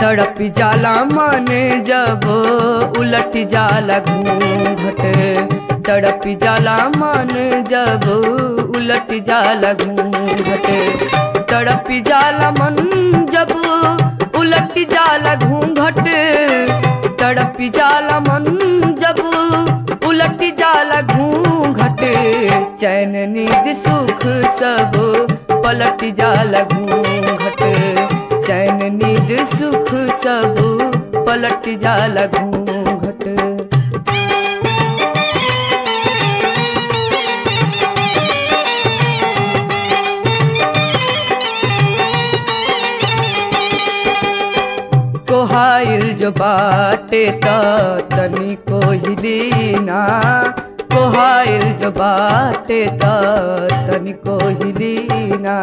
तड़प जाला मन जब उलट जाला घूंघट तड़प जाला मन जब उलट जाला घूंघट तड़प जाला मन जब उलट जाला घूंघट तड़प जाला मन जब उलट जाला घूंघट चैन नींद सुख सब पलट जाला घूंघट चैन नींद सुख सब पलट जाला घूंघट कोहाइल जो बाटे त तनी को हिलीना कोहाइल जो बाटे त तनी को हिलीना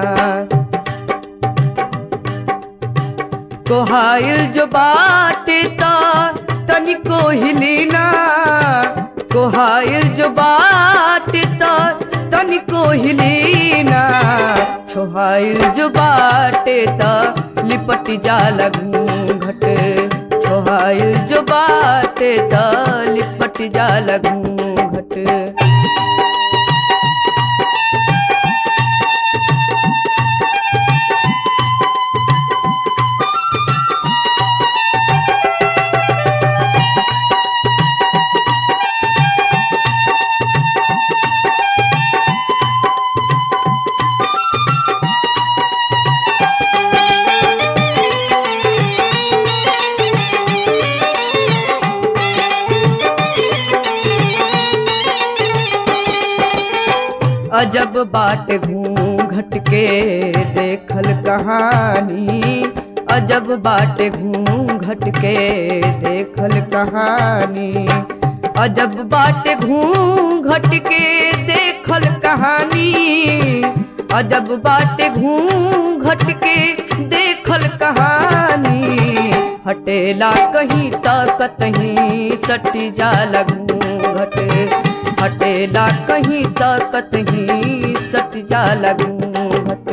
कोहाइल जो बाटे त तनी को हिलीना कोहाइल जो बाटे त तनी को हिलीना छोहाइल जो बाटे त लिपट जाला घूंघट छोहाइल जो बाटे त लिपट जाला घूंघट अजब बाट घूंघट के देखल कहानी अजब बाट घूंघट के देखल कहानी अजब बाट घूंघट के देखल कहानी अजब बाट घूंघट के देखल कहानी हटेला कहीं तक कहीं सटी जाला घूंघट हटेला कहीं तक ही सट जाला घूंघट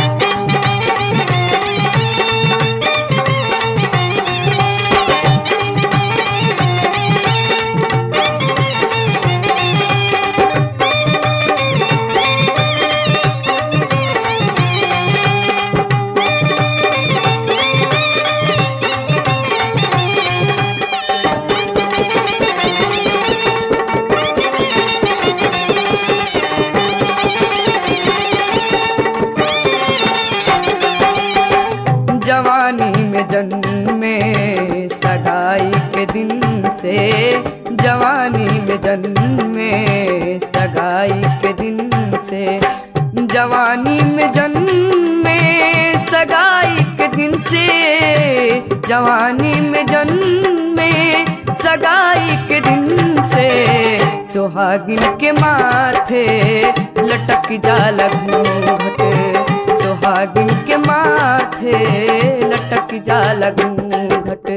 जवानी में जन्मे सगाई के दिन से जवानी में जन्मे सगाई के दिन से जवानी में जन्मे सगाई के दिन से जवानी में जन्मे सगाई के दिन से सुहागिन के माथे लटक जाला घूंघट सुहागिन के माथे लटक जाला घूंघट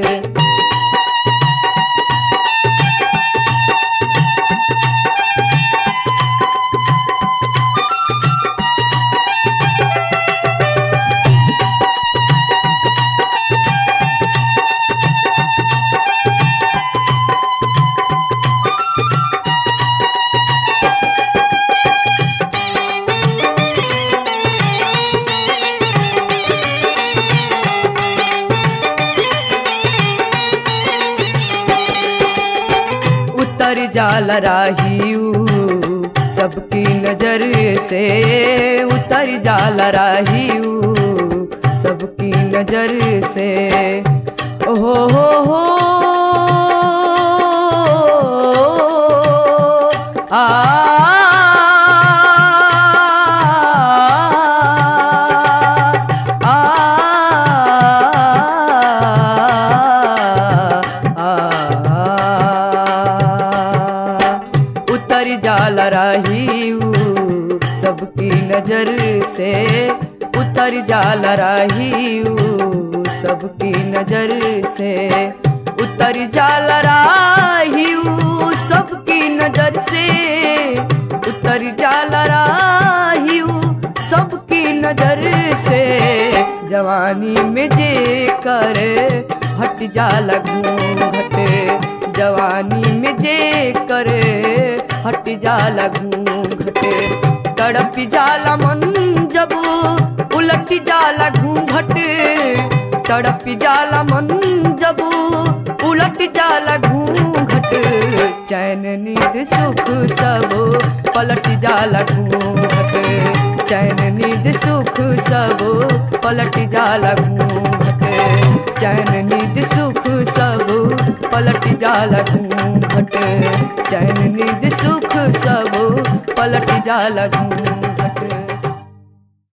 उतर जाला राहियू सबकी नजर से उतर जाला राहियू सबकी नजर से ओहो हो हो आ उतर जाला राहियू सबकी नजर से उतर जाला राहियू सबकी नजर से उतर जाला राहियू सबकी नजर से उतर जाला राहियू सबकी नजर से जवानी में जे कर हट जाला घूंघट जवानी में जे करे हट जाला घूंघट तड़प जाला मन जब उलट जाला घूंघट तड़प जाला मन जब उलट जाला घूंघट चैन नींद सुख सब पलट जाला घूंघट चैन नींद सुख सब पलट जाला घूंघट चैन नींद सुख सब पलट जाला घूंघट चैन नींद सुख सब पलट जाला घूंघट